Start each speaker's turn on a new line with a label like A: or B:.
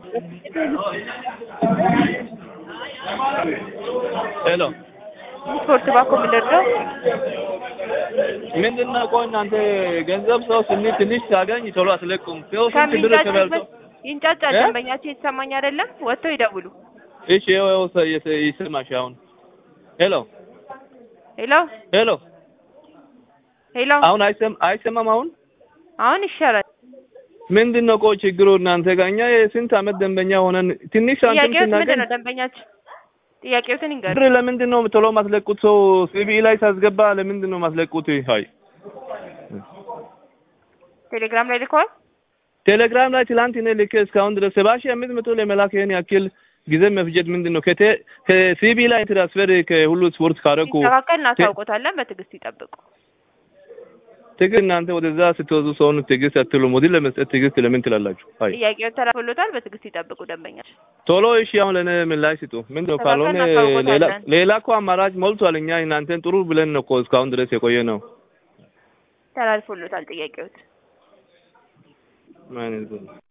A: ሄሎ
B: ስፖርት ባኮ ምንድነው?
A: ምንድን ነው? ቆይ እናንተ ገንዘብ ሰው ስንት ትንሽ ሲያገኝ ቶሎ አትለቁም። ሰው ስንት ብር ተበልቶ
B: ይንጫጫል።
A: እ?
B: ደንበኛቸው የተሰማኝ አይደለም። ወጥተው ይደውሉ።
A: እሺ፣ ይኸው ይኸው ሰ- የተ- ይሰማሽ አሁን። ሄሎ
B: ሄሎ
A: ሄሎ፣
B: ሄሎ፣
A: አሁን አይሰም አይሰማም አሁን
B: አሁን ይሻላል።
A: ምንድን ነው ቆይ ችግሩ እናንተ ጋር? እኛ የስንት አመት ደንበኛ ሆነን ትንሽ ሳንቲም
B: ጥያቄዎት ምንድን
A: ስናገኝ
B: ነው? ደንበኛችን ጥያቄዎትን ይንገሩ።
A: ብር ለምንድን ነው ቶሎ ማስለቁት? ሰው ሲቢኢ ላይ ሳስገባ ለምንድን ነው ማስለቁት? ሀይ
B: ቴሌግራም ላይ ልከዋል።
A: ቴሌግራም ላይ ትላንት እኔ ልኬ እስካሁን ድረስ ሰባ ሺህ አምስት መቶ ለመላክ ይሄን ያክል ጊዜ መፍጀት ምንድን ነው? ከቴ ከሲቢኢ ላይ ትራንስፈር ከሁሉ ስፖርት ካረኩ
B: ሲስተካከል እናሳውቆታለን። በትዕግስት ይጠብቁ።
A: ትግል እናንተ ወደዛ ስትወዙ ሰውን ትዕግስት አትሉም። ወዲህ ለመስጠት ትዕግስት ለምን ትላላችሁ? አይ
B: ጥያቄውን ተላልፎሎታል። በትዕግስት ይጠብቁ ደንበኛችን።
A: ቶሎ እሺ፣ አሁን ለእኔ ምላሽ ስጡ። ምንድን ነው ካልሆነ
B: እናሳውቆታለን።
A: ሌላ ሌላ እኮ አማራጭ ሞልቷል። እኛ እናንተን ጥሩ ብለን ነው እኮ እስካሁን ድረስ የቆየ ነው።
B: ተላልፎሎታል ጥያቄዎት
A: ምን